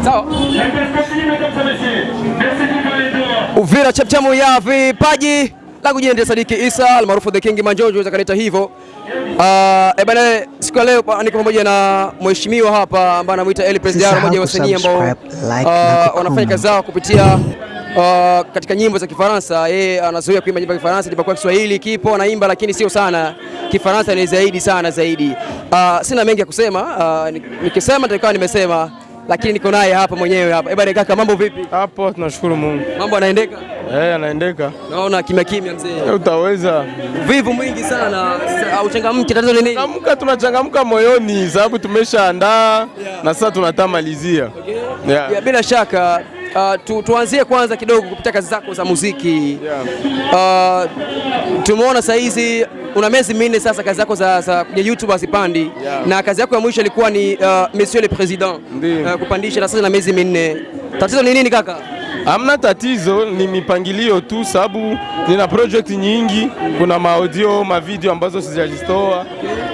Sawa. Uvira chapchamu ya vipaji la kujiendea Sadiki Isa almaarufu The King Manjojo zakanita hivyo. Uh, eh bana, siku ya leo pa- niko pamoja na mheshimiwa hapa ambaye anamuita Eli Presidiaro, mmoja wa wasanii ambao kusubscribe, like na uh, wanafanya kazi zao kupitia uh, katika nyimbo za Kifaransa. Yeye anazoea kuimba nyimbo za Kifaransa, japokuwa Kiswahili kipo anaimba, lakini sio sana. Kifaransa ni zaidi sana zaidi. Uh, sina mengi ya kusema. Uh, ni- nikisema nitakuwa nimesema, lakini niko naye hapa mwenyewe hapa. Eh bana, kaka, mambo vipi? Hapo tunashukuru Mungu. Mambo anaendeka? Eh, anaendeka. Naona kimya kimya mzee. Eh, Utaweza. Vivu mwingi sana, sa- au changamki, tatizo ni nini? Changamka, tunachangamka moyoni sababu tumeshaandaa na sasa tunatamalizia. Yeah. Ya, bila shaka uh, tu, tuanzie kwanza kidogo kupitia kazi zako za muziki Yeah. uh, tumeona saa hizi una miezi minne sasa kazi zako za, za kwenye YouTube hazipandi Yeah. na kazi yako ya mwisho ilikuwa ni uh, Monsieur le President Ndiyo. uh, kupandisha na sasa na miezi minne. Tatizo ni nini kaka? Hamna tatizo, ni mipangilio tu, sababu nina project nyingi. Kuna maaudio, mavideo ambazo sijazitoa.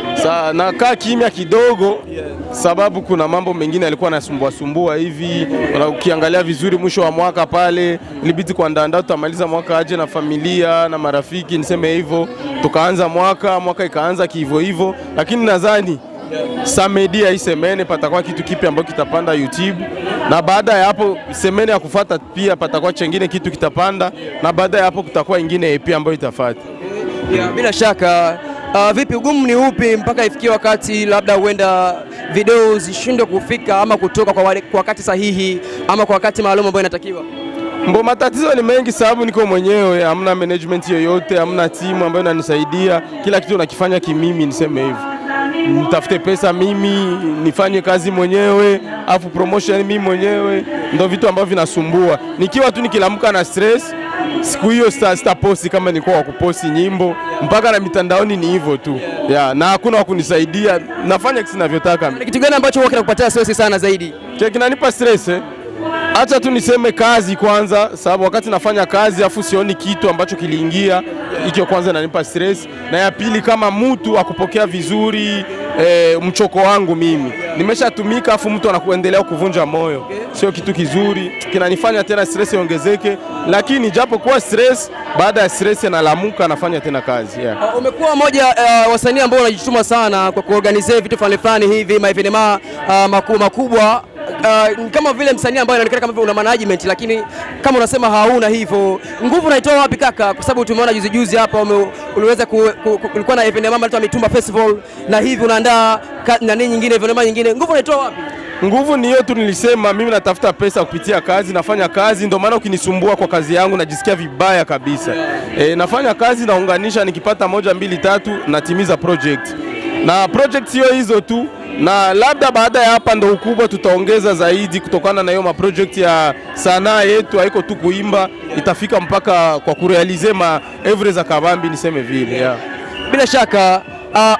Sa nakaa kimya kidogo, sababu kuna mambo mengine yalikuwa nasumbua sumbua hivi. Na Ukiangalia vizuri, mwisho wa mwaka pale ilibidi kuandaandaa, tutamaliza mwaka aje na familia na marafiki, niseme hivyo. Tukaanza mwaka, mwaka ikaanza kihivyo hivyo, lakini nadhani samedi ya hii semene patakuwa kitu kipya ambacho kitapanda YouTube, na baada ya hapo semene ya kufata pia patakuwa chengine kitu kitapanda, na baada ya hapo kutakuwa ingine EP ambayo itafata. Yeah, bila shaka uh, vipi ugumu ni upi mpaka ifikie wakati labda huenda video zishindwe kufika ama kutoka kwa, wale, kwa wakati sahihi ama kwa wakati maalum ambao inatakiwa? Mbo matatizo ni mengi, sababu niko mwenyewe, hamna management yoyote, hamna timu ambayo inanisaidia. Kila kitu nakifanya kimimi, niseme hivyo, nitafute pesa mimi, nifanye kazi mwenyewe, afu promotion mimi mwenyewe, ndo vitu ambavyo vinasumbua. Nikiwa tu nikilamka na stress, siku hiyo sita, sitaposti kama nilikuwa wa kuposti nyimbo, mpaka na mitandaoni ni hivyo tu yeah, na hakuna wa kunisaidia, nafanya kisi navyotaka. Ni kitu gani ambacho huwa kinakupatia stress sana zaidi? Che kinanipa stress eh? Acha tu niseme kazi kwanza, sababu wakati nafanya kazi afu sioni kitu ambacho kiliingia, hicho kwanza inanipa stress, na ya pili kama mtu akupokea vizuri eh, mchoko wangu mimi nimeshatumika, afu mtu anakuendelea kuvunja moyo, sio kitu kizuri, kinanifanya tena stress iongezeke, lakini japo kuwa stress, baada ya stress nalamuka, nafanya tena kazi yeah. Uh, umekuwa moja uh, wasanii ambao unajituma sana kwa kuorganize vitu fulani fulani hivi maevenema uh, makubwa makubwa uh, kama vile msanii ambaye anaonekana kama vile una management, lakini kama unasema hauna hivyo, nguvu unaitoa wapi kaka? Kwa sababu tumeona juzi juzi hapa ume, uliweza ku, ku, ku, kulikuwa na evenema inaitwa Mitumba Festival na hivi unaandaa ka- nani nyingine evenema nyingine, nguvu unaitoa wapi? Nguvu ni hiyo tu, nilisema mimi natafuta pesa kupitia kazi, nafanya kazi, ndio maana ukinisumbua kwa kazi yangu najisikia vibaya kabisa. E, nafanya kazi naunganisha, nikipata moja mbili tatu natimiza project, na project hiyo hizo tu, na labda baada ya hapa ndo ukubwa tutaongeza zaidi, kutokana na hiyo maproject ya sanaa yetu, haiko tu kuimba, itafika mpaka kwa kurealize ma evre za kabambi, niseme vile yeah. Bila shaka uh,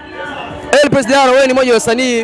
El Presidiaro, wewe ni mmoja wa wasanii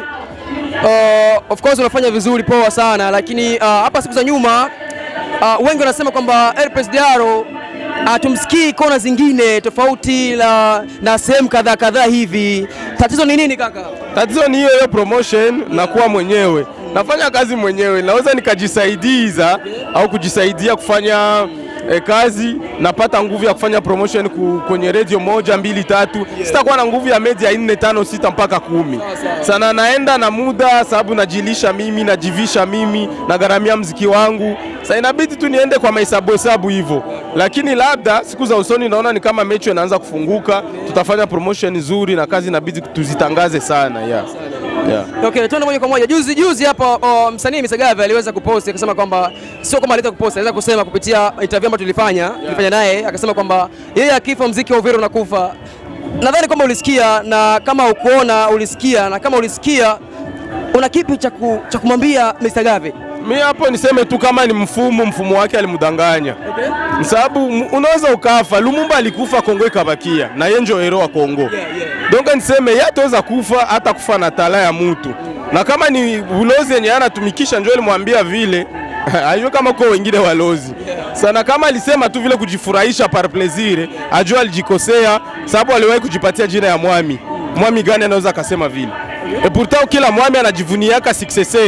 uh, of course unafanya vizuri poa sana, lakini uh, hapa siku za nyuma uh, wengi wanasema kwamba El Presidiaro hatumsikii kona zingine tofauti na, na sehemu kadhaa kadhaa hivi. Tatizo ni nini kaka? Tatizo ni hiyo hiyo promotion na kuwa mwenyewe. Nafanya kazi mwenyewe, naweza nikajisaidiza au kujisaidia kufanya eh, kazi, napata nguvu ya kufanya promotion ku, kwenye radio moja mbili tatu, sitakuwa na nguvu ya media nne tano sita mpaka kumi. Sana naenda na muda, sababu najilisha mimi, najivisha mimi, nagharamia mziki wangu. Sasa inabidi tu niende kwa mahesabu hesabu hivyo, lakini labda siku za usoni naona ni kama mechi inaanza kufunguka, tutafanya promotion nzuri na kazi inabidi tuzitangaze sana yeah. Yeah. Okay, tuende moja kwa moja. Juzi juzi hapa oh, msanii Misagave aliweza kuposti akasema kwamba sio kama aliweza kuposti, aliweza kusema kupitia interview ambayo tulifanya tulifanya naye, akasema kwamba yeye akifa mziki wa Uvira unakufa. Nadhani kwamba ulisikia, na kama ukuona ulisikia, na kama ulisikia, una kipi cha ku- cha kumwambia Misagave? Mi hapo niseme tu kama ni mfumo, mfumo wake alimdanganya Okay. sababu m- unaweza ukafa. Lumumba alikufa, Kongo ikabakia na yeye ndio hero wa Kongo. Yeah, yeah. Donc niseme yeye ataweza kufa hata kufa na tala ya mtu, na kama ni ulozi yenye anatumikisha ndio alimwambia vile ajue kama kwa wengine walozi sana. Kama alisema tu vile kujifurahisha par plaisir, ajue alijikosea, sababu aliwahi kujipatia jina ya mwami. Mwami gani anaweza akasema vile? E pourtant kila mwami anajivuniaka successeur.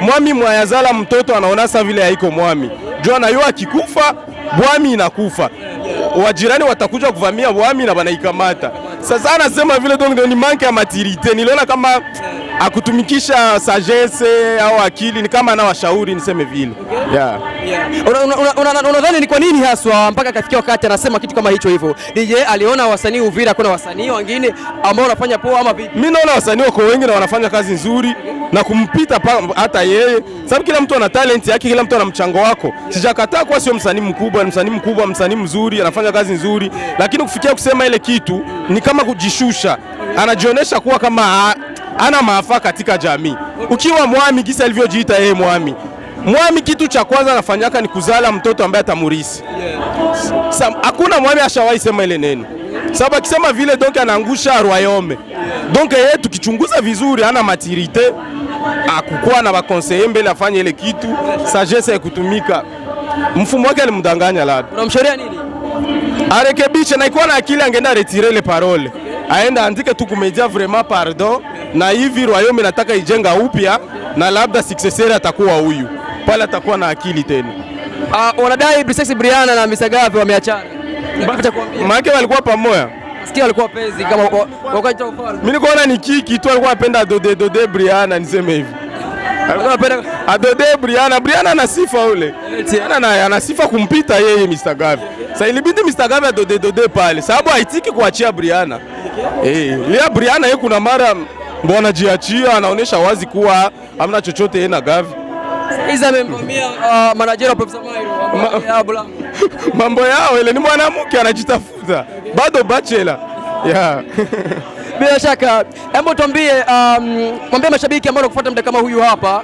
mwami mwayazala mtoto anaona sa vile haiko mwami juu anayua akikufa bwami inakufa wajirani watakuja kuvamia bwami na banaikamata sasa anasema vile donc ni manke ya maturite niliona kama akutumikisha sagesse au akili ni kama anawashauri niseme vile yeah. Unadhani una, una, una, unadhani ni kwa nini haswa mpaka akafikia wakati anasema kitu kama hicho hivyo? DJ aliona wasanii Uvira, kuna wasanii wengine ambao wanafanya poa ama vipi? mi naona wasanii wako wengi na wanafanya kazi nzuri na kumpita pa, hata yeye, sababu kila mtu ana talent yake, kila mtu ana mchango wako. Sijakataa kuwa sio msanii mkubwa, ni msanii mkubwa, msanii mzuri, anafanya kazi nzuri, lakini kufikia kusema ile kitu ni kama kujishusha, anajionyesha kuwa kama ha- hana maafa katika jamii. Ukiwa mwami gisa alivyojiita yeye mwami mwami, kitu cha kwanza anafanyaka ni kuzala mtoto ambaye atamurisi. Sa- hakuna mwami ashawahi sema ile neno, sababu akisema vile donc anaangusha royaume. Donc yeye tukichunguza vizuri, ana maturite akukuwa na bakonseye mbele afanye ile kitu, sagesse ya kutumika. Mfumo wake alimdanganya labda Unamshauri nini? arekebishe, na ikuwa na akili angeenda retire le parole, aende andike tu kumedia vraiment pardon, na hivi royaume nataka ijenga upya, na labda successeur atakuwa huyu pale, atakuwa na akili tena. Uh, wanadai Brisex Briana na Mr. Gavi wameachana. Nipata kuambia. Maana walikuwa pamoja Sikia walikuwa penzi kama wa- wakati wa ufalme. Mimi nikuona ni kiki tu alikuwa anapenda dode dode Briana niseme hivi. Walikuwa wanapenda Adode Briana, Briana ana sifa ule. Briana ana, ana sifa kumpita yeye Mr. Gavi. Sasa ilibidi Mr. Gavi adode dode pale sababu haitiki kuachia Briana. Eh, lia Briana yeye kuna mara mbona jiachia anaonyesha wazi kuwa hamna chochote yeye na Gavi. Iza amemvamia uh, manager wa Professor Mairo Ma- ya Blanco. Mambo yao ile ni mwanamke anajitafuta. Bado bachelor. Yeah. Bila shaka, hebu tuambie, um, mwambie mashabiki ambao wanakufuata muda kama huyu hapa,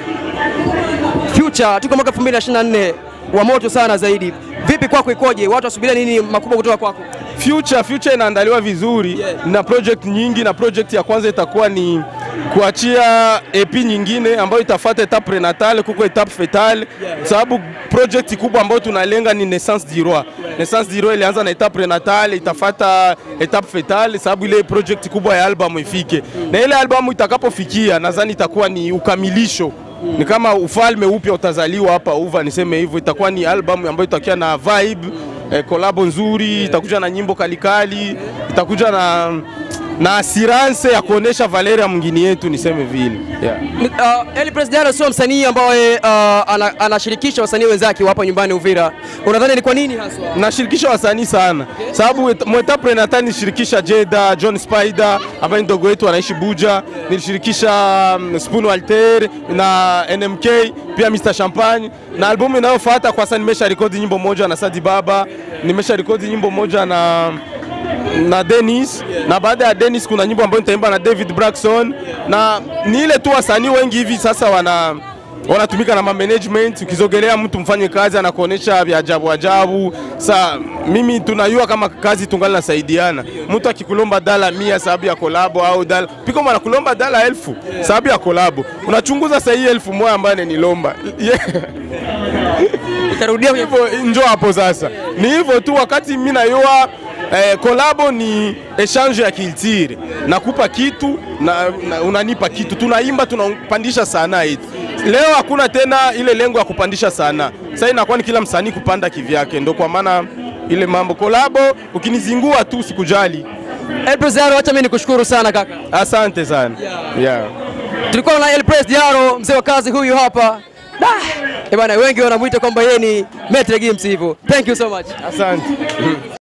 Future tuko mwaka 2024 wa moto sana zaidi. Vipi kwako, ikoje? Watu wasubiria nini makubwa kutoka kwako? Future, Future inaandaliwa vizuri Yeah. na project nyingi, na project ya kwanza itakuwa ni kuachia EP nyingine ambayo itafuata etape prenatale kuko etape fetale, sababu project kubwa ambayo tunalenga ni Naissance du Roi. Naissance du Roi ilianza na etape prenatale, itafata etape fetale, sababu ile project kubwa ya album ifike, na ile album itakapofikia, nadhani itakuwa ni ukamilisho ni kama ufalme upya utazaliwa hapa Uva, niseme hivyo. Itakuwa ni album ambayo itakuwa na vibe eh, kolabo nzuri, itakuja na nyimbo kalikali, itakuja na na assurance ya kuonesha Valeria mwingine yetu, niseme vile yeah. Uh, Eli President sio msanii ambaye uh, ana- anashirikisha wasanii wenzake hapa nyumbani Uvira. Unadhani ni kwa nini haswa? nashirikisha wasanii sana sababu et- mweta prenata nilishirikisha Jeda, John Spider ambaye ni ndogo wetu anaishi Buja, nilishirikisha um, Spoon Walter na NMK pia Mr Champagne, na albumu inayofuata kwa sasa nimesha rekodi nyimbo moja na Sadi Baba, nimesha rekodi nyimbo moja na na Dennis na baada ya Dennis kuna nyimbo ambayo nitaimba na David Braxton, na ni ile tu wasanii wengi hivi sasa wana wanatumika na management. Ukizogelea mtu mfanye kazi anakuonesha vya ajabu ajabu. Sa mimi tunayua kama kazi tungali nasaidiana. Mtu akikulomba dala mia sababu ya kolabo au dala piko mwana kulomba dala elfu sababu ya kolabo, unachunguza saa hii elfu moja ambayo ananilomba yeah. Itarudia kwenye hivyo njo hapo sasa, ni hivyo tu. Wakati mimi nayua eh, kolabo ni exchange ya culture, nakupa kitu na, na unanipa kitu, tunaimba tunapandisha sanaa yetu. Leo hakuna tena ile lengo ya kupandisha sanaa, sasa inakuwa ni kila msanii kupanda kivyake, ndo kwa maana ile mambo kolabo, ukinizingua tu sikujali. El President, acha mimi nikushukuru sana kaka. Asante sana yeah. Tulikuwa na El Press Diaro, mzee wa kazi huyu hapa. Da! Eh bana, wengi wanamuita kwamba yeye ni Metre Games hivyo. Thank you so much. Asante.